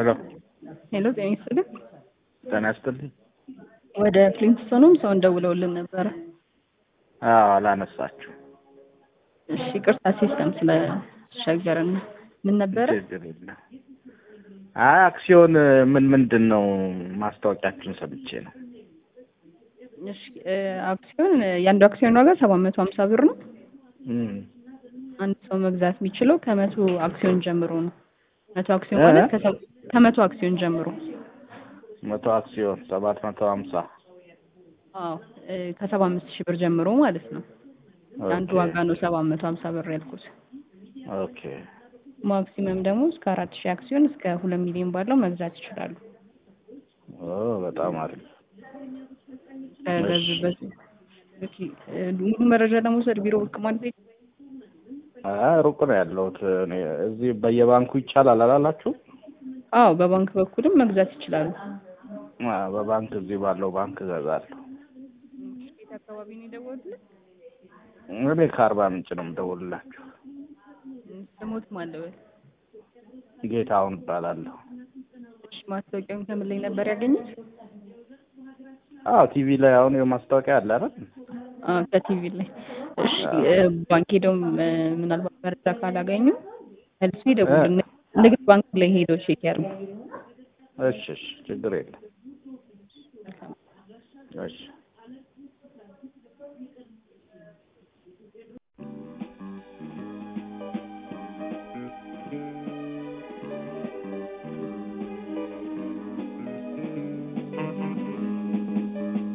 ሄሎ ሄሎ ጤና ይስጥልኝ። ጤና ይስጥልኝ። ወደ ፍሊንትስቶንም ሰው እንደውለውልን ነበረ። አዎ አላነሳችሁ። እሺ ቅርታ ሲስተም ስለተቸገረን ነው። ምን ነበረ? ችግር የለም። አይ አክሲዮን ምን ምንድን ነው ማስታወቂያችሁን ሰምቼ ነው። እሺ እ አክሲዮን የአንዱ አክሲዮን ዋጋ ሰባት መቶ ሀምሳ ብር ነው። እም፣ አንድ ሰው መግዛት የሚችለው ከመቶ አክሲዮን ጀምሮ ነው። መቶ አክሲዮን እ? ማለት ከሰ- ከመቶ አክሲዮን ጀምሮ መቶ አክሲዮን ሰባት መቶ ሀምሳ አዎ እ ከሰባ አምስት ሺህ ብር ጀምሮ ማለት ነው። አንዱ ኦኬ፣ ዋጋ ነው ሰባት መቶ ሀምሳ ብር ያልኩት። ኦኬ ማክሲመም ደግሞ እስከ አራት ሺህ አክሲዮን እስከ ሁለት ሚሊዮን ባለው መግዛት ይችላሉ። ኦ በጣም አሪፍ። ከገዙበት ኦኬ፣ እ ሙሉ መረጃ ለመውሰድ ቢሮ ብቅ ማለት ነው። አይ ሩቅ ነው ያለሁት እኔ እዚህ በየባንኩ ይቻላል አላላችሁ? አዎ በባንክ በኩልም መግዛት ይችላሉ። አዎ በባንክ እዚህ ባለው ባንክ እገዛለሁ። ቤት አካባቢ ነው የደወሉልን? እኔ ከአርባ ምንጭ ነው የምደውልላችሁ። ስሞት ማለበል ጌታሁን እባላለሁ። እሺ ማስታወቂያውን ከምን ላይ ነበር ያገኙት? አዎ ቲቪ ላይ አሁን የማስታወቂያ አለ አይደል? አዎ ከቲቪ ላይ። እሺ እ ባንክ ሄደው እ ምናልባት መረጃ ካላገኙ መልሶ ይደውሉልን። ንግድ ባንክ ላይ ሄደው ቼክ ያድርጉ። እሺ እሺ ችግር የለም። እሺ